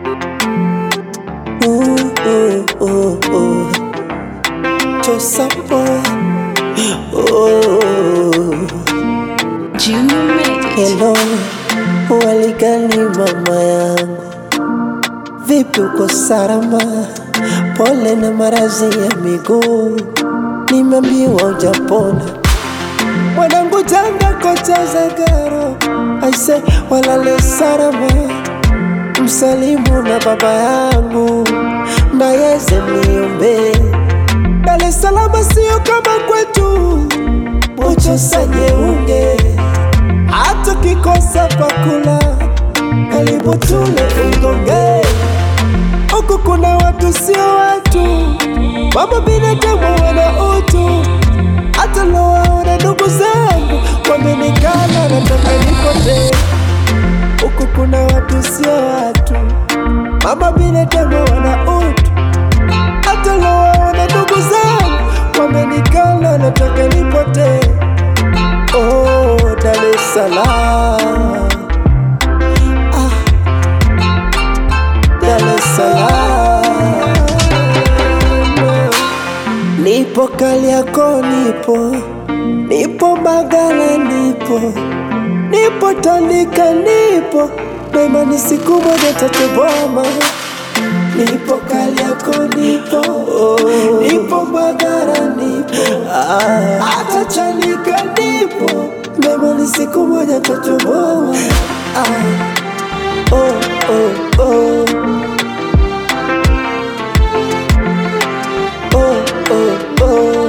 Ooh, ooh, ooh, ooh. Chosapo. Oh. Junior made it. Hello, waligani mama yangu, vipi uko salama? Pole na marazi ya miguu, nimeambiwa ujapona. Mwanangu janga kocha Zagaro, aise walale salama, msalimu na baba yangu, ndayeze niombe. Dar es Salaam sio kama kwetu, Buchosa Nyeunge hata kikosa pakula, karibu tule ugonge. Huku kuna watu sio watu, mama binadamu wana utu. Hata lowaona ndugu zangu wamenikana, nataka nipotee. Huku kuna watu sio watu, mama binadamu wana utu. Hata lowaona ndugu zangu wamenikana, nataka nipotee. Oh, Dar es Salaam. Ah, Dar es Salaam. Nipo Kariakoo, nipo nipo Mbagala, nipo nipo Tandika, nipo na imani siku moja tatoboma. Nipo Kariakoo, nipo nipo Mbagala, nipo hata Chanika, nipo na imani siku moja tatoboma. Ah, oh, oh, oh. oh, oh, oh.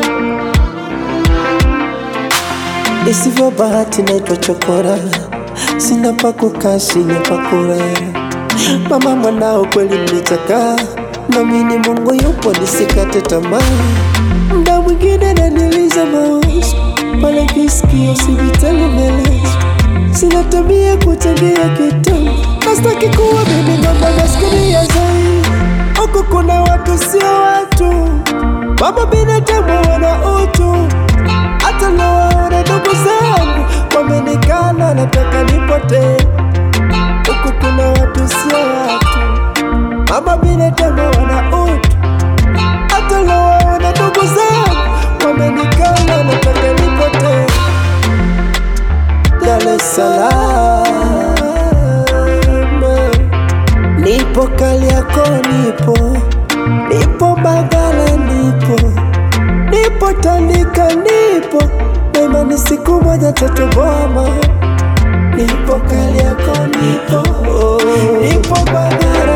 Isivyo bahati naitwa chokora, sina pa kukaa, sina pa kulala. Mama mwanao kweli mlichakaa, namini Mungu yupo, nisikate tamaa. Mda mwingine naniliza mawazo pale kisikio sivitelemelezo, sina tabia kuchangia kitu, nastaki kuwa mimi ng'ombe maskini ya zai. Huku kuna watu sio watu, mama binadamu wana utu. Hata nawaona ndugu zangu wamenikana, nataka nipotee. Huku kuna watu sio watu, mama binadamu wana utu. Hata nawaona ndugu zangu wamenikana, nataka nipotee. Dar es Salaam, nipo Kariakoo, nipo nipo Mbagala, nipo nipo Tandika, nipo na imani siku moja tatoboma. Nipo Kariakoo, nipo nipo Mbagala,